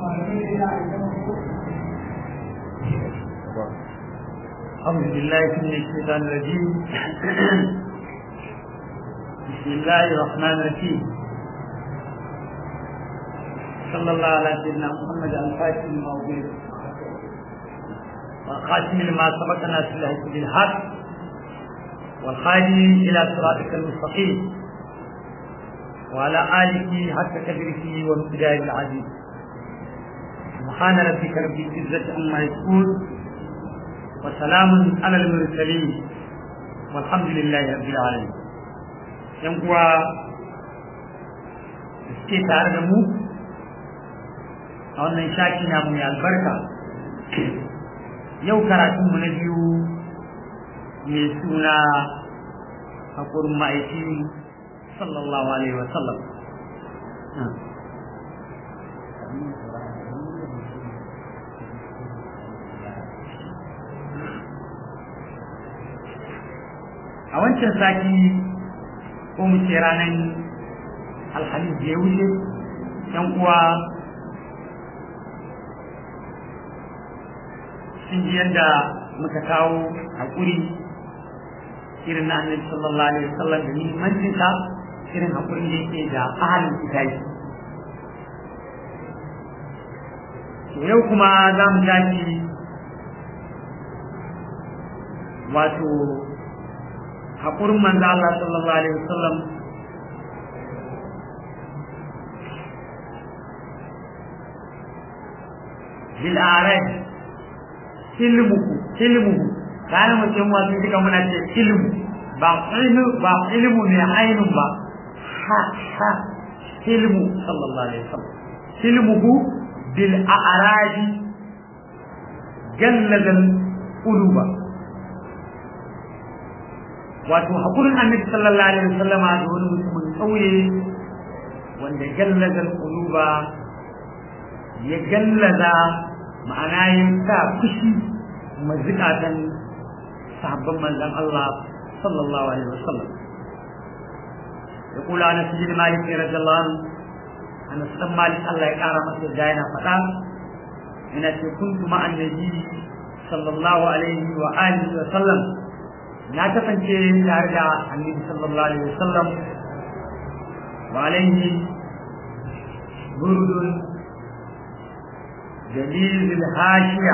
أعوذ بالله من الشيطان الرجيم بسم الله الرحمن الرحيم صلى الله على سيدنا محمد الفاتح الموجود والخاتم لما سبقنا في الهدى بالحق والخادم إلى صراطك المستقيم وعلى آله حق قدره وامتداد العزيز سبحان ربك رب العزة عما يصفون وسلام على المرسلين والحمد لله رب العالمين yan uwa da suke tare da mu a wannan shaki na mai albarka yau karatunmu na biyu mai suna haƙurin ma'aiki sallallahu alaihi wasallam a wancan sati ko mu ce ranar alhamis da ya wuce yan uwa sun ji yadda muka kawo haƙuri irin na annabi sallallahu alaihi wasallam da muhimmancin sa irin haƙurin da yake da ahalin kitabi yau kuma za mu tashi wato haƙurin manzo Allah sallallahu alaihi wasallam bil arad ilmuhu ilmuhu kana mutum wasu duka muna ce ilmu ba ilmu ba ilmu ne ainun ba ha ha ilmu sallallahu alaihi wasallam ilmuhu bil a'raj gallagal quluba wato hakurin annabi sallallahu alaihi wasallama da wani mutumin kauye wanda gallaza quluba ya gallaza ma'ana ya sa fushi mazikatan sahabban manzon Allah sallallahu alaihi wasallam يقول أنا سجن مالك رضي الله عنه أنا سلم مالك الله يقارى مثل جاينا فتا إن كنت مع النبي صلى الله عليه وآله وسلم na kasance tare da annabi sallallahu alaihi wasallam wa alaihi burdun dalilul hashiya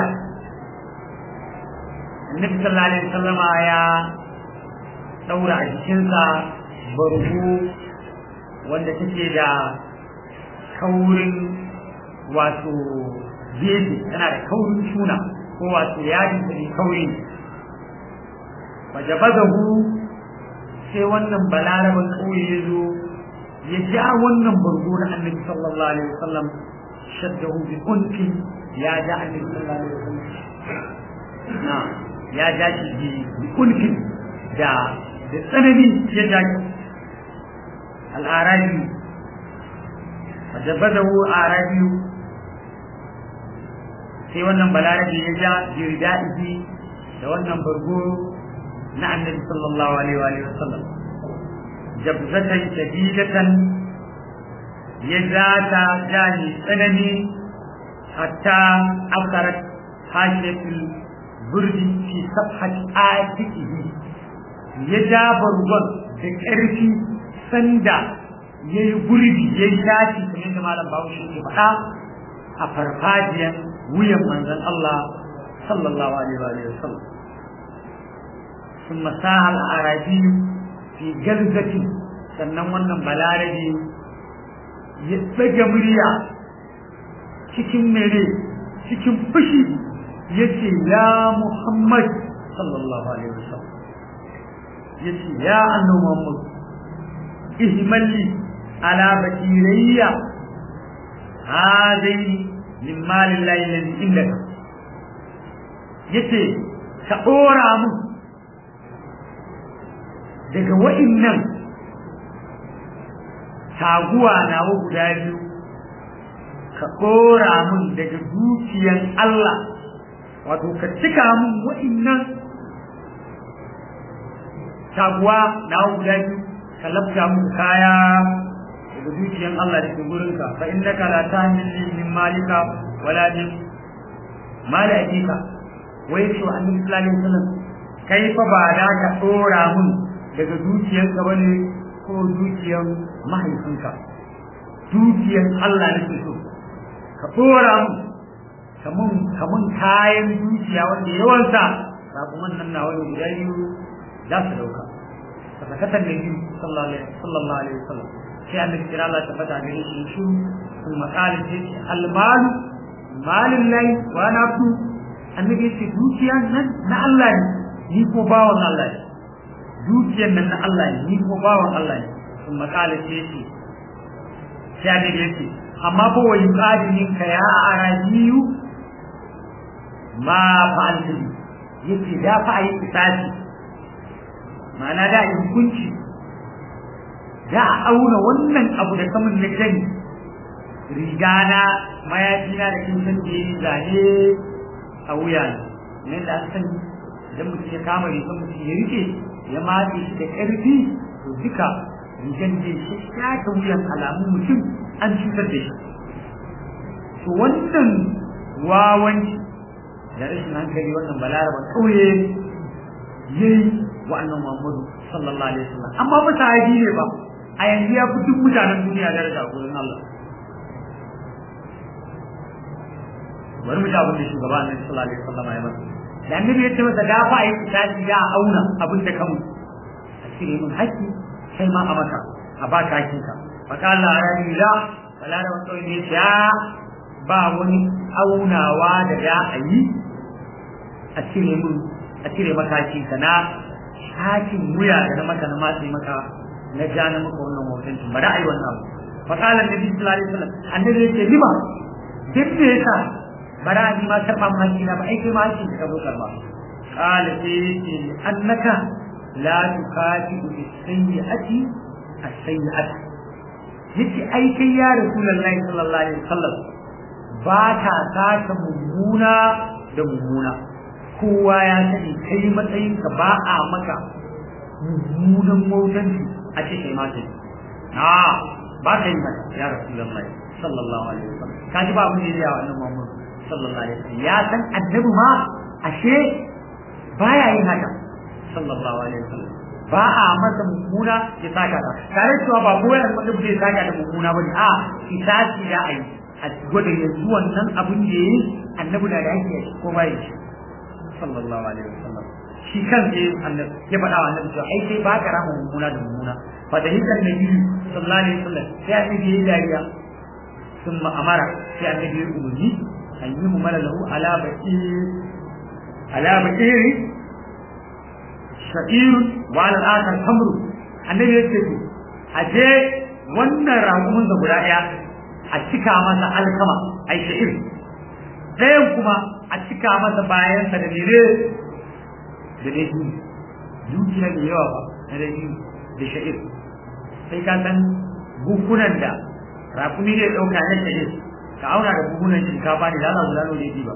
annabi sallallahu alaihi wasallama ya daura a jikinsa bargo wanda take da kaurin wato gefe tana da kaurin suna ko wato yadin da kauri fajabazahu sai wannan balaraban kauye ya zo ya ja wannan bargo na annabi sallallahu alaihi wasallam shaddahu bi unki ya ja annabi sallallahu alaihi wasallam na ya ja shi bi unki da da tsanani ya ja shi al-arabi fajabazahu arabi sai wannan balarabi ya ja jirdaihi da wannan bargo na annabi sallallahu alaihi wa sallam jabzatan shadidatan ya zata jani tsanani hatta akarat hashiyatul burdi fi safhat atiqihi ya ja bargon da ƙarfi sanda ya yi gurbi ya yi shafi kamar da malam bahaushe ke faɗa a farfajiyar wuyan manzon Allah sallallahu alaihi wa sallam ثم ساها الأراضي في جلزة sannan wannan balarabe ya tsage murya cikin mere cikin fushi ya ce ya Muhammad sallallahu alaihi wasallam ya ce ya annabi Muhammad ihmalli ala bakirayya hadaini min malillahi alladhi indaka yace ka dora mu daga wa'innan taguwa nawa guda biyu ka ɗora mun daga dukiyan Allah wato ka cika mun wa'innan taguwa nawa guda biyu ka labta mun kaya daga dukiyan Allah da ke gurinka fa innaka la tahmil min malika wala min mali ajika wai ce wa annabi sallallahu alaihi wasallam kai fa ba da ka dora mun daga dukiyarka bane ko dukiyar mahaifinka dukiyar Allah nake so ka dora mun kamun kamun kayan dukiya wanda yawansa sabuman nan na wani guda biyu za su dauka fasakatar da biyu sallallahu alaihi wasallam sai annabi kira Allah ta fata gare shi shi sun makalin sai ce almalu malin lai wa na fi annabi ya ce dukiya nan na Allah ne ni ko bawan Allah ne dukiyar nan na Allah ne ni ko bawan Allah ne sun makalin sai ce sai annabi ya ce amma fa wa yuqadinin ka ya arabiyu ma fa'altu yace da fa ayi kisasi ma'ana da yi hukunci da a auna wannan abu da kamun na gani rigana mayafina da kin san da yi zane a wuya ne da san idan mutum ya kama rigar mutum ya rike ya matse shi da ƙarfi to duka rigan da shi ya ta wuyan alamun mutum an cutar da shi to wannan wawanci da rashin hankali wannan balaraba kauye yayi wa annabi Muhammadu sallallahu alaihi wasallam amma ba sahabi ne ba a yanzu ya fi duk mutanen duniya daraja a gurin Allah bari mu ji abin da shugaba annabi sallallahu alaihi wasallam ya masa da annabi ya ce masa da fa yi kitabi ya auna abin da kamu a cire min haƙƙi kai ma a maka a ba ka haƙƙinka fa qala arabi la balaraba kauye ne ya ba wani aunawa da ya a yi a cire mun a cire makaci ka na hakin wuya da na maka na matsi maka na ja na maka wannan hoton ba da ai wannan abu fa qala annabi sallallahu alaihi wasallam annabi yace lima duk me yasa bara ni ma karba maki na ba ai kai ma haki ka zo karba qala yace annaka la tuqatibu bis sayyi'ati as-sayyi'ati yace ai kai ya rasulullahi sallallahu alaihi wasallam ba ta saka mummuna da mummuna kowa ya sani kai matsayinka ba a maka mummunan motanci a ce kai mata na ba ka yi mata ya rasulullahi sallallahu alaihi wasallam ka ji ba abin da ya wannan Muhammad sallallahu alaihi wasallam ya san annabi ma ashe baya yin haka sallallahu alaihi wasallam ba a masa mummuna ya saka ta tare cewa ba kowa da mutum zai saka da mummuna bane a kitasi da ai a gwada yanzu wannan abin da yayi annabi da yake ko bai shi sallallahu alaihi wasallam shi kan je annabi ya faɗa wa annabi cewa ai sai ba ka rama mummuna da mummuna fa da hikan nabi sallallahu alaihi wasallam sai annabi ya dariya thumma amara sai annabi ya umarni an yi mu mala lahu ala baqi ala baqi sha'ir wa ala al-akhar tamru annabi ya ce a je wannan ragumin da guda ɗaya a cika masa alkama ai sha'ir ɗayan kuma a cika masa bayansa da mere da dai dukiya da yawa ba na dai da sha'ir sai ka san bukunan da rakumi ne ɗauka na sha'ir ka auna da bukunan shinkafa ne da za su zano da ba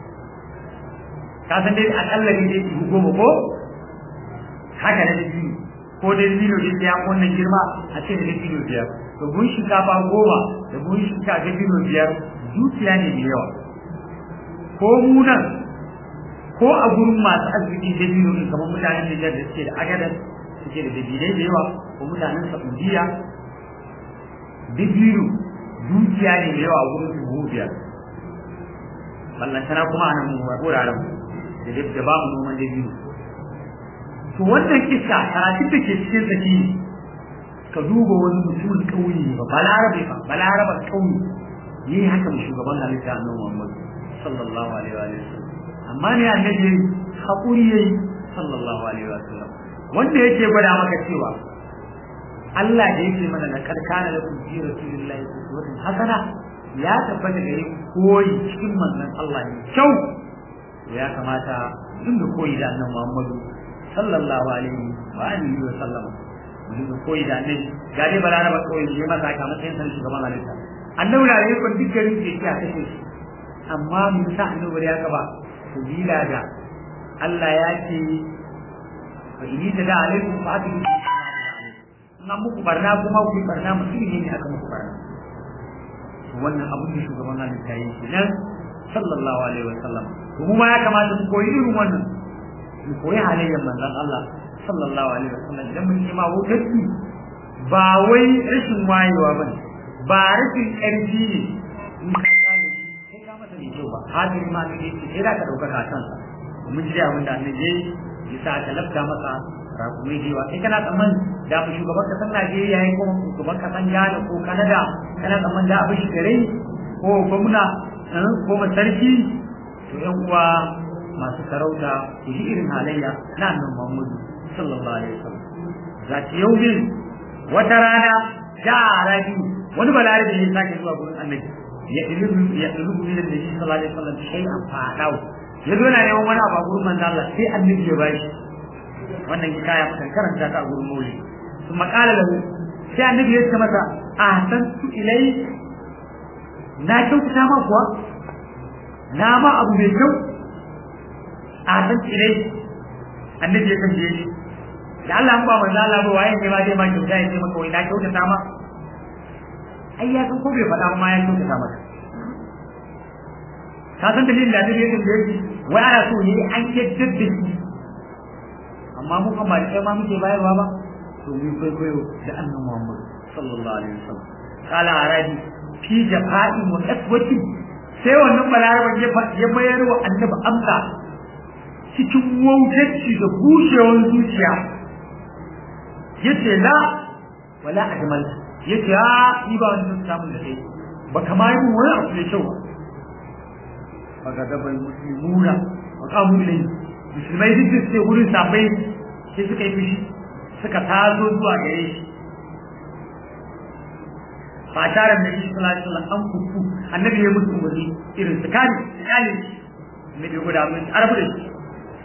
ka san dai akalla ne dai ihu goma ko haka na dai ko dai dino da ya wannan girma a ce da dino biyar to gun shinkafa goma da gun shinkafa dino biyar dukiya ne da yawa ko munan ko a gurin masu arziki da biyu ne kamar mutanen Nijar da suke da agadar suke da dabilai da yawa ko mutanen Saudiya dabiru dukiya ne da yawa a gurin su biyar ballantana kuma a nan wuraren da da ba mu noman dabiru to wannan kisa karatun da ke cikin saki ka duba wani mutumin ƙauye ba balarabe ba balaraban ƙauye yi haka mu shugaban halitta annabi Muhammad sallallahu alaihi wa sallam amma ne annabi hakuri yayi sallallahu alaihi wa sallam wanda yake gwada maka cewa Allah da yake mana na karkana da kun ji rasulullahi sallallahu hasana ya tabbata gare koyi cikin manzon Allah ne kyau ya kamata dinga koyi da annabi Muhammad sallallahu alaihi wa alihi wa sallam dinga koyi da annabi ga dai balaraba koyi ne masa ka matsayin san shugaban halitta annabi da yake kun dukkan yake ya kashe shi amma mun sa annabi ya kaba sabila da Allah ya ce fa inni da da alaikum fa atu na muku barna kuma ku barna mutum ne aka muku barna wannan abin da shugaban halitta yi kenan sallallahu alaihi wasallam to mu ma ya kamata mu koyi irin wannan mu koyi halayyar manzon Allah sallallahu alaihi wasallam idan mun yi ma wutarki ba wai rashin wayewa ba ne ba rashin ƙarfi ne in ka kame shi sai ka masa mai kyau ba hadiri ma ne yake sai da ka ɗaukaka a kansa mun ji abin da annabi yayi ya sa ka lafta masa rakumai da yawa kai kana tsamman da fi shugaban kasar Najeriya ya ko shugaban kasar Ghana ko Canada kana tsamman da abin shigarai ko gwamna ko masarki to yan uwa masu sarauta ku ji irin halayya na annabi Muhammadu sallallahu alaihi wasallam zaki yaumin wata rana ja rabi wani balarabi ya sake zuwa gurin annabi ya ilubu ya ilubu min annabi sallallahu alaihi wasallam shay'an fa'adau ya zo na neman wani abu a gurin manzo Allah sai annabi ya bashi wannan hikaya mukan karanta ta a gurin mauli sun makala lahu sai annabi ya ce masa ahsantu ilai na kyautata ma kuwa na ma abu mai kyau ahsantu ilai annabi ya tambaye shi da Allah ba manzo Allah ba waye ne ma zai ma kyauta ya ce maka wai na kyautata ma ai ya san ko bai faɗa ma ya kyautata maka ka san dalilin da annabi ya tambaye shi wai ana so ne an yadda da shi amma mu kan ba da ma muke bayarwa ba to mu kwaikwayo da annabi Muhammad sallallahu alaihi wasallam kala arabi fi jafa'i wa aswati sai wannan balaraban ya bayar wa annabi amsa cikin wautarci da bushewar zuciya yace la wala ajmal yace a ni ba wannan samun da kai ba kama yi wani abu mai kyau ba ga da bai muslimuna wa qamu ilayhi musulmai duk da suke gurin sabai sai suka yi fushi suka tazo zuwa gare shi fataran da shi sallallahu alaihi wasallam an kuku annabi ya musu wani irin su kani su kani ne da guda mun arabu da shi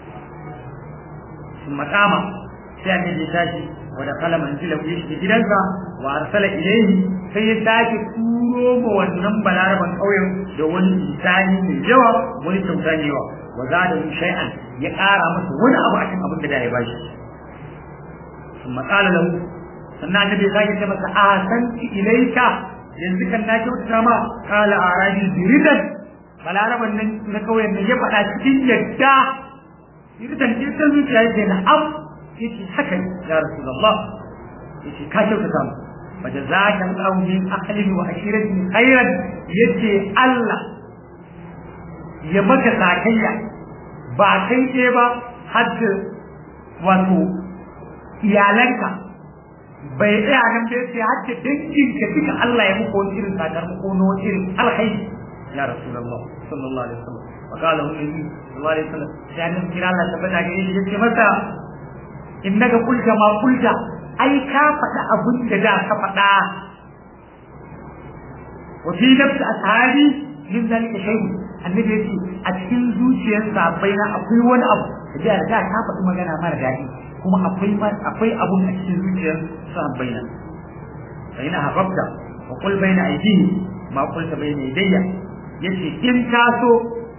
sun makama sai annabi ya tashi wa da kala manzila ya shiga gidansa wa arsala ilayhi sai ya sake turo ma wannan balaraban ƙauyen da wani isani mai yawa wani kyauta mai yawa wa zada shay'an ya ƙara masa wani abu a cikin abin da da ya bashi sun matsala lahu sannan annabi ya sake ce masa a san ilaika yanzu kan na kyautata ma kala arabi biridan balaraban nan na kauyen nan ya faɗa cikin yadda biridan jirgin zuciya yake na am yace haka ya rasulullah yace ka kyautata mu fa jazaka Allahu min ahlihi wa ashiratihi khairan yace Allah ya maka sakayya ba kai ce ba hadda wato iyalanka bai tsaya nan bai ce har da dangin ka duka Allah ya muku wani irin sakamako na wani irin alkhairi ya rasulullah sallallahu alaihi wasallam wa qala hu nabi sallallahu alaihi wasallam sai an kira Allah tabbata ga shi yace masa innaka qulta ma qulta ai ka faɗa abin da da ka faɗa wa fi nafsi ashabi min zalika shay'un annabi yace a cikin zuciyar sahabbai na akwai wani abu da da ka faɗi magana mara daɗi kuma akwai akwai abun a cikin zuciyar sahabbai na fa ina hababta wa qul baina aydihi ma qulta baina yadayya yace in ka so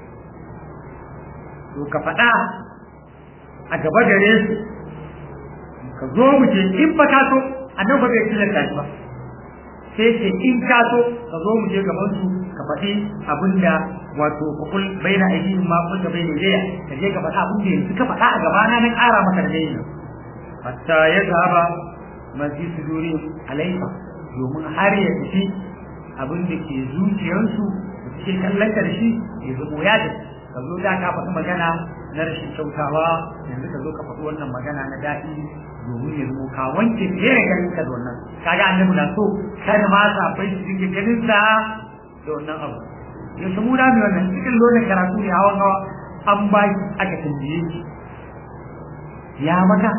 to ka faɗa a gaba gare su ka zo mu je in ba ka so annabi bai tilasta shi ba sai ce in ka so ka zo mu je gaban su ka faɗi abinda wato ka kul baina aidihim ma qulta baina yadayya ka je ka faɗa abin da yanzu ka faɗa a gaba na nan ƙara maka da yayin hatta ya zaba mazi suduri alaifa domin har ya tafi abin da ke zuciyarsu da suke kallon da shi ya zamo ya da ka zo da ka faɗi magana na rashin kyautawa yanzu ka zo ka faɗi wannan magana na daɗi domin ya zamo ka wanke fiye da ganin ka da wannan kaga annabi na so kada ma sa bai su dinga ganin sa da wannan abu yanzu mu da mu wannan cikin lokacin karatu ne hawan hawa an ba aka tambaye shi ya maka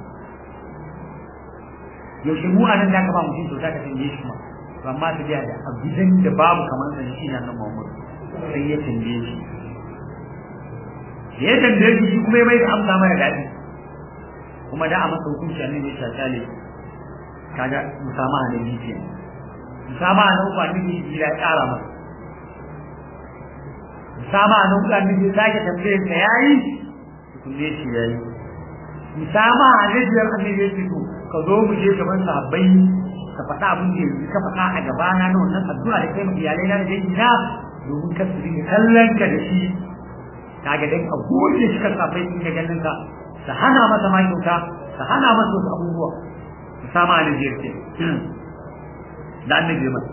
yaushe mu anan da ka ba mutum kyauta ka tambaye shi ma to amma ta biya da abidan da babu kamar sa shi na nan Muhammad sai ya tambaye shi da ya tambaye shi shi kuma ya mai da amsa mara daɗi kuma da a masa hukunci annabi ya tsale kaga musamaha ne ni ke musamaha na uku annabi ya ƙara masa musamaha na uku annabi ya sake tambaye sa yayi tukunne shi yayi musamaha na biyar annabi ya ce to ka zo mu je gaban sahabbai ka faɗa abin da yanzu ka faɗa a gabana na wannan addu'a da kai ma iyalai na da dangi na domin ka su dinga kallon ka da shi kaga dan a goge shi ka safai din ganin ka ka hana masa ma kyauta ka hana masa wasu abubuwa ka sama da jirke da annabi mai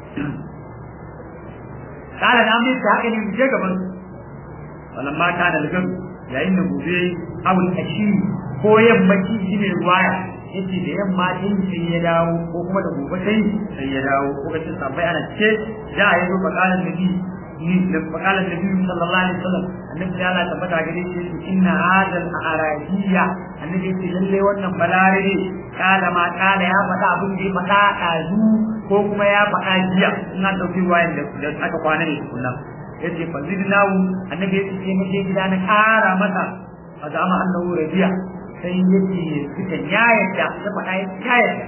kala da amince haka ne mu je gaban wannan mata da lagan yayin da gobe awul ashi ko yammaci shine ruwaya yace da yamma din sai ya dawo ko kuma da gobe sai sai ya dawo ko kace sabai ana ce da ayi zo bakalan nabi ni da bakalan nabi sallallahu alaihi wasallam annabi ya Allah tabbata gare shi inna hadal arabiyya annabi ce lalle wannan balare kala ma kala ya faɗa abin da ya faɗa ɗazu ko kuma ya faɗa jiya ina ɗauki wayan da aka kwana ne kullum yace fazidnahu annabi ya ce muke gida na ƙara masa fa zama annahu rabiya sai yake suka yayata ya faɗa ya yayata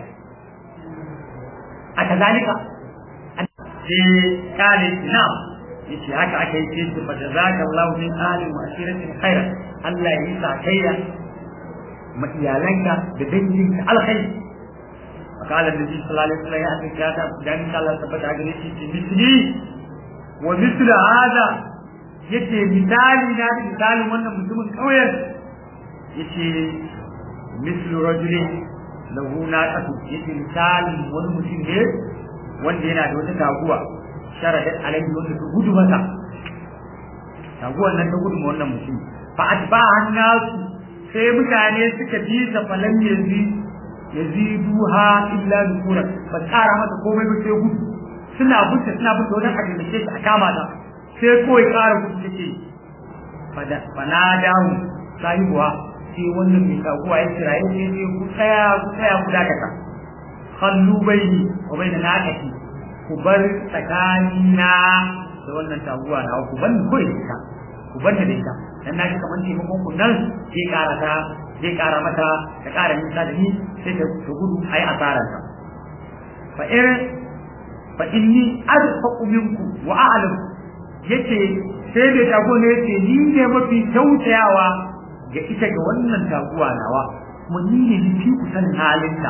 a kazalika sai kale na yace haka aka yi ce fa jazakallahu min ahli wa ashiratin khairan Allah ya yi sakayya ma iyalanka da danginka alkhairi فقال النبي صلى الله عليه وسلم يا أخي كذا دعني الله ثبت عليه مثلي ومثل هذا yace misali na da misalin wannan mutumin kauyen yace mislu rajulin lahu naqatu yace misalin wani mutum ne wanda yana da wata taguwa sharadat alaihi wanda ta gudu masa taguwan nan ta gudu ma wannan mutum fa atba hannasu sai mutane suka bi sa falan yanzu yaziduha illa nufura ba tsara mata komai ba sai gudu suna bunta suna bunta wajen ajiyar shi a kama ta sai kawai ƙara gudu take fana dawo sahibuwa sai wannan mai kaguwa ya kira ya ce ku tsaya ku tsaya ku dakata kallu baini wa baina nakati ku bar tsakanina da wannan taguwa na ku ban ku da ita ku ban da ita dan na kamar taimakon ku nan sai ƙara ta zai ƙara mata ta ƙara nisa da ni sai ta gudu a yi asararta fa in fa inni arfaqu minku wa a'lam yace sai da tago ne yace ni ne mafi kyautayawa ga ita ga wannan taguwa nawa kuma ni ne ni ku san halinta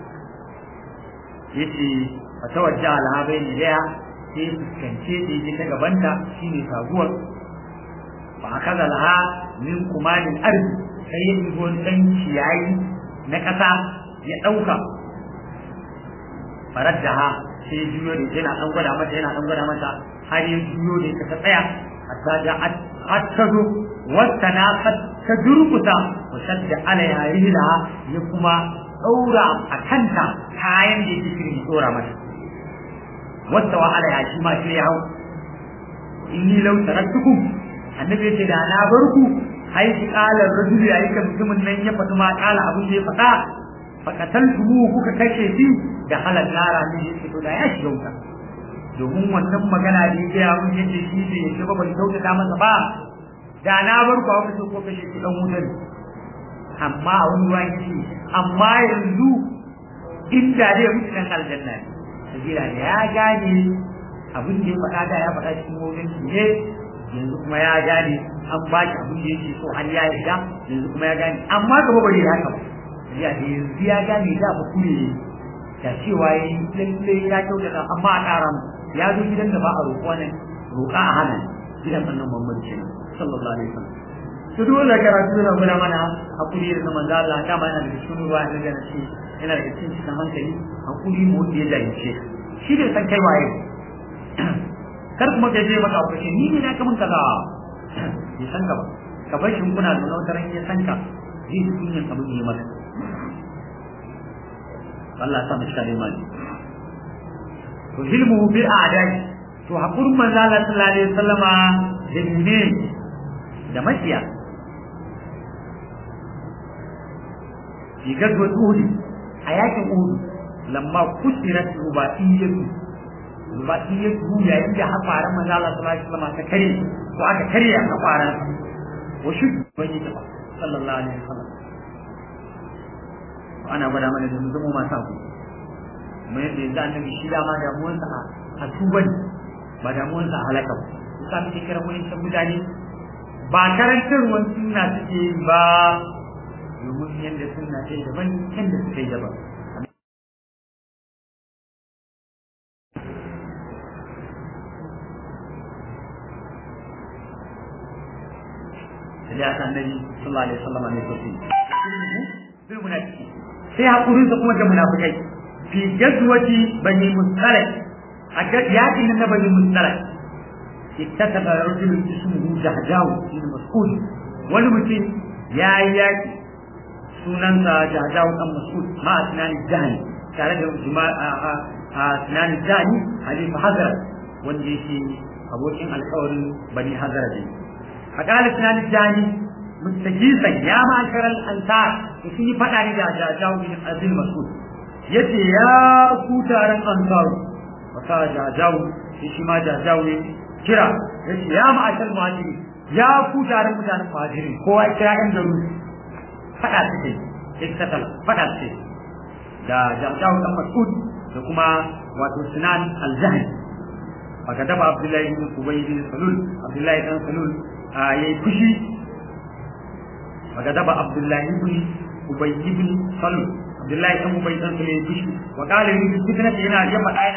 yace fa tawajja ala bayni daya sai fuskance da yake ta gabanta shine taguwar fa akaza laha min kumalil ardi sai ya ɗigo ɗan ciyayi na ƙasa ya ɗauka farar da ha sai ya juyo da yana ɗan gwada mata yana ɗan gwada mata har ya juyo da ta tsaya hatta da har ta zo wata na ta durkuta wa shadda ala ya rila ya kuma ɗaura a kanta kayan da yake shirin ɗora mata wata wa ala ya shi ma sai ya hau inni lau taraktukum annabi ya ce da na bar ku ai ki kala rajuli ai ka mutumin nan ya fata ma kala abin da ya fada fakatan tumu kuka kashe shi da halal nara ne yake to da ya shiga wuta domin wannan magana da yake ya mun yace shi ne ya shiga ban tauta da masa ba da na bar ku aka so ko kashe shi dan wutar amma a wani ruwan shi amma yanzu inda dai mutunan aljanna ne sabila da ya gane abin da ya faɗa da ya faɗa cikin wurin ne yanzu kuma ya gane an ba shi abin da yake so har ya yarda yanzu kuma ya gane amma gaba bai yi haka ba ya da yanzu ya gane da ba kure da cewa ya yi lalle ya kyautata amma a ƙara mu ya zo gidan da ba a roƙo ne roƙa a hana gidan annan Muhammad ce sallallahu alaihi wasallam to dole karatu na gura mana hakuri da manzo Allah dama yana da cikin ruwa da gana shi yana da cikin cikin hankali hakuri mu wanda ya jahilce shi da san kai waye kar kuma ka je maka abu ni ne na kamun kaza bai san ka ba ka bar shi kuna da wata ran ya san ka zai ji kunyan abin da ya maka Allah ya sa mu share mali to hilmu bi a'dai to hakur manzo Allah sallallahu alaihi wasallama da ne da maciya fi gazwa Uhud a yakin Uhud lamma kusirat rubaiyatu rubaiyatu yayin da hafaran manzo Allah sallallahu alaihi wasallama ta kare ko aka karya hafaran wa shuddu bani sallallahu alaihi wasallam ana gwada mana da zama masu abu kuma yadda yanzu annabi shi dama damuwarsa a tuban ba damuwarsa a halaka ba su sami ke kiran wani can mutane ba karantarwar suna suke yi ba domin yadda suna ce daban yadda suka yi daban da aka annabi sallallahu alaihi wasallam ne sosai bil munafiki sai hakurin sa kuma da munafikai fi jazwati bani mustalak a yakin nan na bani mustalak ittaka rajulun ismuhu jahjaw ibn mas'ud wani mutum ya yi yaki sunansa jahjaw dan mas'ud ma tunani jahani tare da juma'a a tunani jahani halifa hazara wanda yake abokin alkawarin bani hazara ne a ƙala tunani jahani mustajisan ya ma'ashar al'ansar da sun yi faɗa ne da jajawu bin azil mas'ud yace ya ku taron ansaru wata jajawu shi shi ma jajawu ne kira yace ya ma'ashar muhajiri ya ku taron mutanen muhajiri kowa kira ɗan garu faɗa suke iktatal faɗa suke da jajawu ɗan mas'ud da kuma wato sinan al-jahil aka dafa abdullahi bin ubay bin salul abdullahi dan salul yayi fushi فكتب عبد الله بن أبي بن سلول عبد الله بن أبي بن سلول بشي وقال لي في فتنة هنا جمع آية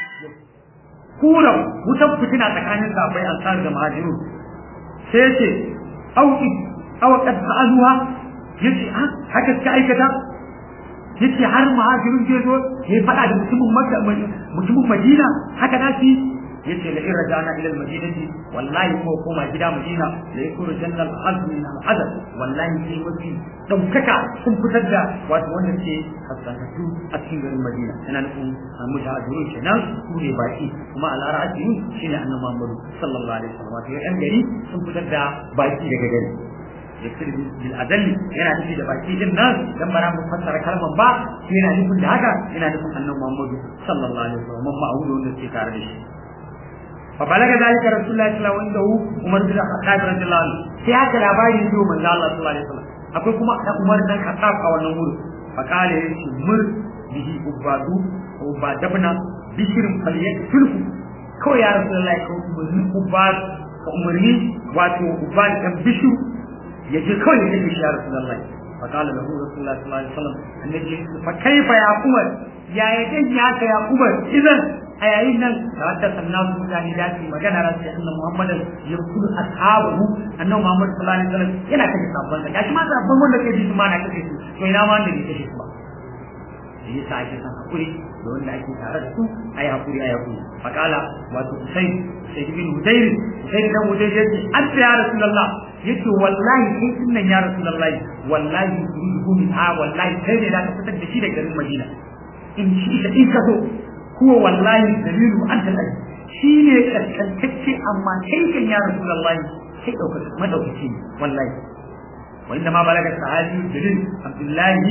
كورا وتب فتنة تكاني صحابي أنصار المهاجرون سيتي أو أو قد فعلوها يجي ها هكذا كأيكتا yace har muhajirin zai zo ya faɗa da mutumin makka mutumin madina haka na fi yace la irra jana ila almadinati wallahi ko koma gida madina la yakuru jannal azmi min al'adab wallahi sai mafi daukaka sun fitar da wato wanda ke hasanatu a cikin garin madina yana nufin mujahidun kenan su ne baki kuma ala ra'atin shine annabi Muhammad sallallahu alaihi wasallam wato yan gari sun fitar da baki daga gari yakir bil adalli yana nufi da baki din nan dan bara mu fassara kalman ba yana nufin da haka yana nufin annabi Muhammad sallallahu alaihi wasallam ma'udu wanda ke tare da shi فبلغ ذلك رسول الله صلى الله عليه وسلم عمر بن الخطاب رضي الله عنه sai haka labari ne manzo Allah sallallahu alaihi wasallam akwai kuma da Umar dan Khattab a wannan wurin fa kale yace mur bihi ubadu ubadabna bishrin falyakfirhu kawai ya rasulullahi ko umarni ubad ka umarni wato ubad dan bishu yaje kawai ya kashe ya rasulullahi fa kale lahu rasulullahi sallallahu alaihi wasallam annabi fa kaifa ya umar ya yaje ya ka ya umar idan a yayin nan da wata sannan su mutane da su magana ran sai annabi Muhammad ya kudu ashabu annabi Muhammad sallallahu alaihi wasallam yana kace sabban sa gashi ma sabban wanda ke bi su ma na kace su to ina ma wanda ke kace su ba yi sa ake san hakuri da wanda ake tare da su ayi hakuri ayi hakuri fakala wato Usayd Usayd bin Hudayr Usayd dan Hudayr yace anta ya Rasulullah yace wallahi kai sunnan ya Rasulullah wallahi turidu min ha wallahi kai ne da ka fitar da shi daga garin Madina in shi da in ka so huwa wallahi dalilu anta al shi ne kaskantacce amma kai kan ya rasulullahi kai dauka madaukaki ne wallahi wa inda ma balaga sahabi dalil abdullahi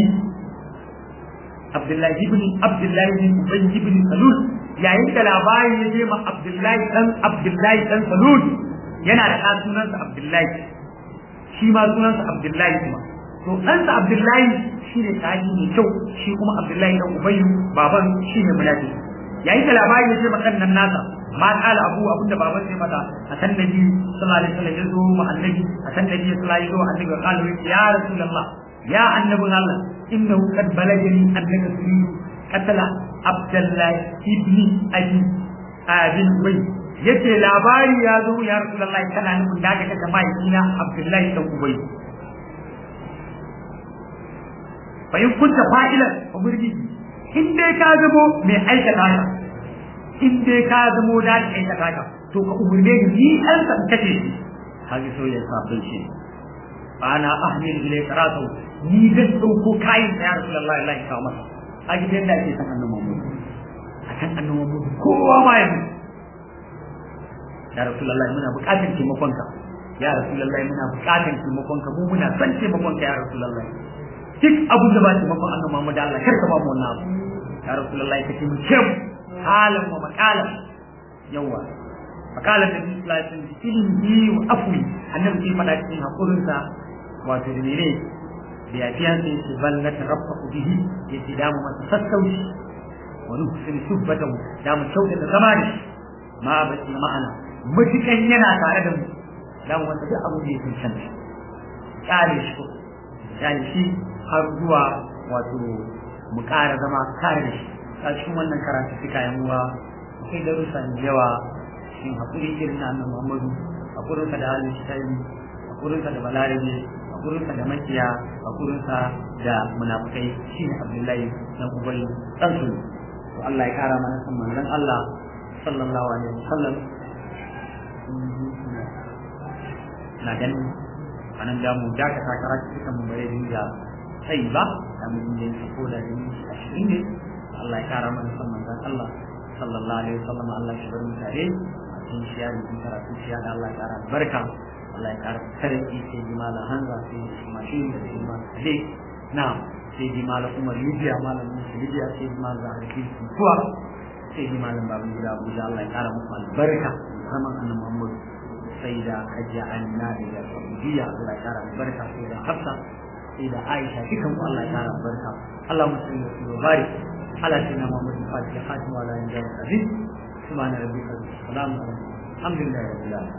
abdullahi ibn abdullahi ibn ubay ibn salul yayin da labari ya je ma abdullahi dan abdullahi dan salul yana da ɗan sunansa abdullahi shi ma sunansa abdullahi kuma to ɗansa abdullahi shi ne sahabi mai kyau shi kuma abdullahi dan ubayyu baban shi ne munafiki yayin da labari ya ce ma kan nan nasa ma kala abu abin da baban sai mata a san nabi sallallahu alaihi wasallam ya zo ma annabi a san nabi sallallahu alaihi wasallam annabi kala ya rasulullah ya annabin Allah innahu qad balagani annaka turidu qatala abdullah ibn abi abin wai yace labari ya zo ya rasulullah kana nufin da ka kace mahaifina abdullahi dan ubay fa in kunta fa'ilan fa murji in dai ka zamo mai aikata ka in dai ka zamo da ka aikata ka to ka umurne ni ni an san kace shi kaji so ya sabon shi ana ahmil ilay karatu ni zan dauko kayan ya rasulullahi Allah ya kawo masa a gidan da ake san annabi Muhammad akan annabi Muhammad kowa ma ya ya rasulullahi muna buƙatar taimakonka ya rasulullahi muna buƙatar taimakonka mu muna son taimakonka ya rasulullahi duk abin da ba taimakon annabi Muhammad Allah kar ka ba mu wannan abu ya rasulullahi ka ce mu ce halan wa maqalan yawa maqalan da sallallahu alaihi wasallam ilmi wa afwi annabi sai fada cikin hakurin sa wato da ne da ya fiya sai su balla taraffu bihi ya ci damu masa sassauci wa nuhsin subbatahu da mu kyauta da zama da ma ba shi ma'ana mutukan yana tare da mu da mu wanda duk abu da ya cancanta kyale shi kyale shi har zuwa wato mu ƙara zama kare da shi a cikin wannan karatu suka yan uwa akwai darussa da yawa cikin haƙuri irin na annabi Muhammadu haƙurin da halin shi hakurinsa da balarabe hakurinsa da makiya hakurinsa da munafukai shine abdullahi dan ubay dan su to Allah ya kara mana san manzon Allah sallallahu alaihi wasallam na ganin anan da mu da ka karatu cikin mu bare dinga sai ba da mun yi ko da ni ashirin ne Allah ya kara mana san manzon Allah sallallahu alaihi wasallam Allah ya bar mu tare cikin shiya da cikin karatu shiya da Allah ya kara barka Allah ya kara sarki sai ji mala hanza sai ji mashi da sai ma sai na sai ji mala umar libya malam musu libya sai ji mala zaharafi kuwa sai ji malam babu gida abuja Allah ya kara muku albarka zaman annabi Muhammad sai da hajja anna da saudiya Allah ya kara albarka sai da hafsa sai da aisha dukan ku Allah ya kara albarka Allah musulmi da su bari على سيدنا محمد الفاتح خاتم وعلى اله وصحبه العزيز سبحان ربك رب السلام الحمد لله رب العالمين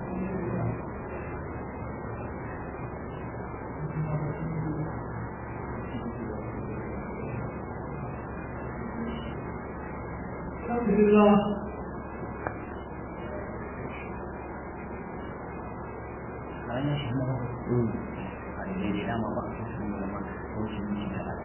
الحمد لله Bayan shi na ba. A daidai dama ba a cikin da ma ko shi ne